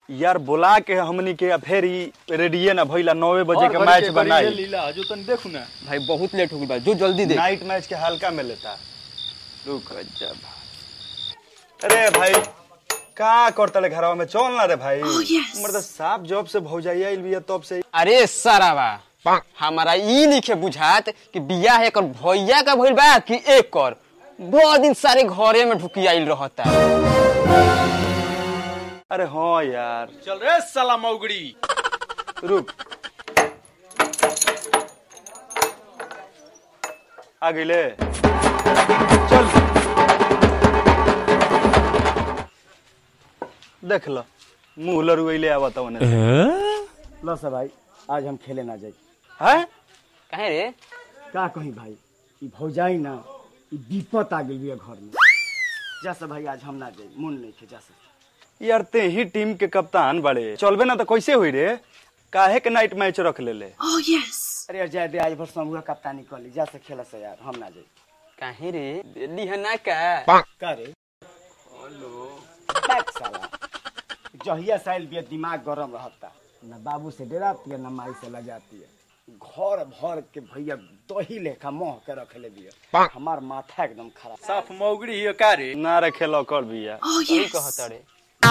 यार बुला के हमनी के फिर ही रेडिये ना भइला नौवे बजे के मैच बनाई लीला हजू तनी देखू ना भाई बहुत लेट हो गई बा जो जल्दी दे नाइट मैच के हल्का में लेता रुक जा अरे भाई का करता ले घरवा में चल ना रे भाई मर्द साफ जॉब से भौजाइया आइल बिया तब से अरे सरावा हमारा ई लिखे बुझात कि बियाह एकर भैया का भइल बा कि एक कर बहुत दिन सारे घरे में ढुकी आइल रहता अरे हाँ यार चल रे साला मौगड़ी रुक आ गईले चल देख लो मुंह लरुइले आवता उन्हें लो सब भाई आज हम खेले ना जाई है कहे रे का कही भाई ई भौजाई ना ई विपत आ गेल बिया घर में जा सब भाई आज हम ना जाई मन नहीं खे जा सब यार ते ही टीम के कप्तान बड़े चलबे ना तो कैसे हुई रे काहे के नाइट मैच रख ले ले अरे यार जाए दे आज भर समूह कप्तानी कर ली जा से खेला से यार हम ना जाई कहे रे दिल्ली है ना का का रे बैक साला जहिया साइल बिया दिमाग गरम रहता ना बाबू से डराती है ना माई से लजाती है घर भर के भैया दही लेखा मोह के रख ले बिया हमार माथा एकदम खराब साफ मौगड़ी हियो का रे ना रखे लो कर बिया सही कहता रे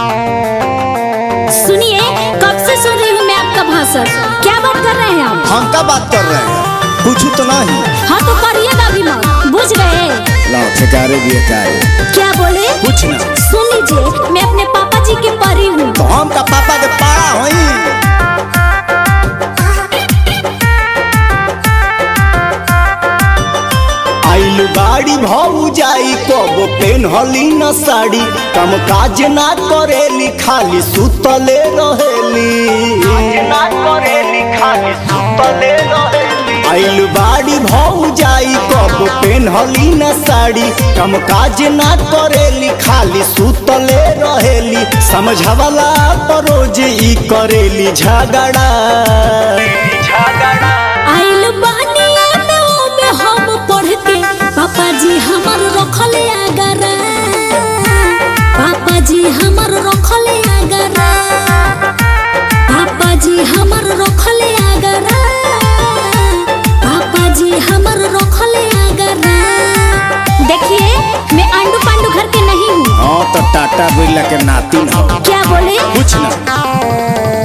सुनिए कब से सुन रही हूँ मैं आपका भाषण क्या बात कर रहे हैं आप हम क्या बात कर रहे हैं पूछू तो नहीं हाँ तो करिएगा भी मत बुझ गए लाओ ठेकारे भी है क्या बोले कुछ ना सुन लीजिए मैं अपने पापा जी के परी हूँ तो हम का पापा के पारा होई आइल बाड़ी भौ जाई कब पेन हली न साड़ी कम काज ना करेली खाली सुतले रहेली ना करेली खाली सुतले रहेली आइल बाड़ी भौ जाई कब पेन हली न साड़ी कम काज ना करेली खाली सुतले रहेली समझवला परोज ई करेली झगड़ा झगड़ा आइल बानी में ओ में हम पढ़ के पापा जी हमर रखले आगरा पापा जी हमर रखले आगरा पापा जी हमर रखले आगरा पापा जी हमर रखले आगरा देखिए मैं आंडू पांडू घर के नहीं हूँ हाँ तो टाटा बिरला के नातिन हो क्या बोले कुछ ना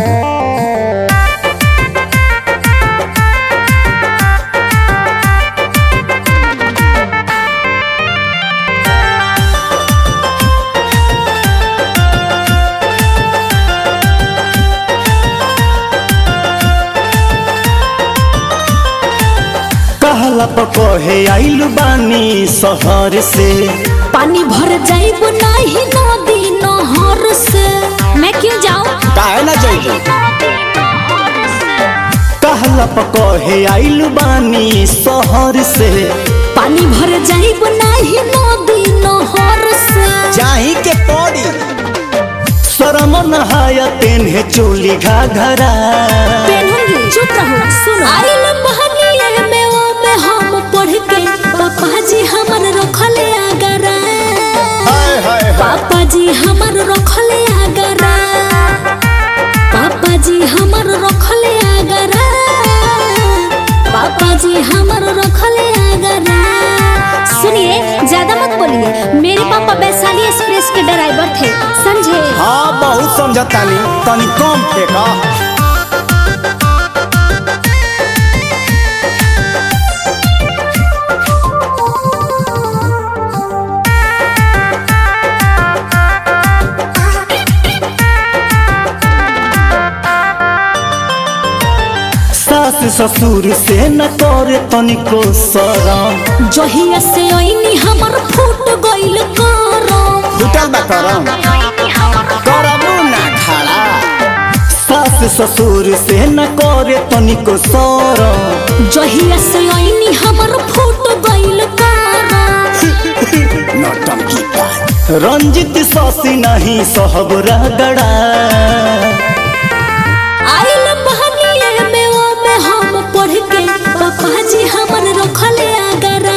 कहला पकहे आइल बानी शहर से पानी भर जाइब नहीं नदी नहर से मैं क्यों जाऊं काहे ना जाइबे कहला पकहे आइल बानी शहर से पानी भर जाइब नहीं नदी नहर से जाही के पड़ी शरम नहाया तेन्हे चोली घाघरा पहनूंगी चुप रहो सुनो आइल बहनिया में ओ में हम पढ़ के पापा जी हमर रखले आगरा हाय हाय हाय पापा जी हमर रखले आगरा पापा जी हमर रखले आगरा पापा जी हमर रखले आगरा सुनिए ज्यादा मत बोलिए मेरे पापा वैशाली एक्सप्रेस के ड्राइवर थे समझे हाँ बहुत समझतानी तनी कम फेंका सास ससुर से न करे तनिको शरम जहिया से ओइनी हमर फूट गइल करम फुटल बा करम करमू ना खड़ा सास ससुर से न करे तनिको शरम जहिया से ओइनी हमर फूट गइल करम नौटंकी का रंजित ससी नहीं सहब रगड़ा आइल बहनिया में ओ में हम पढ़ के पापा जी हमर रखले आगरा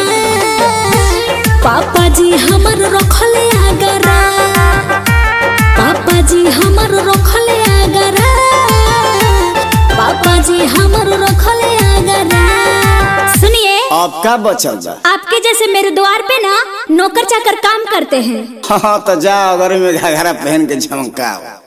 पापा जी हमर रखले आगरा पापा जी हमर रखले हमर रखले आगरा सुनिए अब का बचल बा आपके जैसे मेरे द्वार पे ना नौकर चाकर काम करते हैं हाँ तो जा अगर में घाघरा पहन के झमकाओ